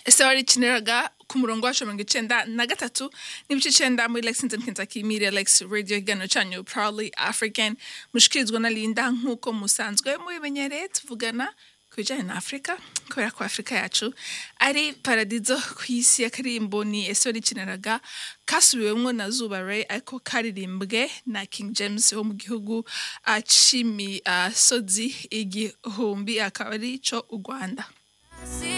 Star ikiniraga ku murongo wa mirongo icyenda na gatatu n'ibice icyenda muri Lexington Kentucky Media Lex Radio ikiganiro cyanyu Proudly African mushikirizwa na Linda nk'uko musanzwe mubimenyereye tuvugana ku bijyanye na Afurika kubera ko Afurika yacu ari paradizo ku isi ya karimbo ni esori ikiniraga kasubiwemo na Zuba Ray ariko karirimbwe na King James wo mu gihugu ah, cimi ah, sozi igihumbi akaba ari cyo u Rwanda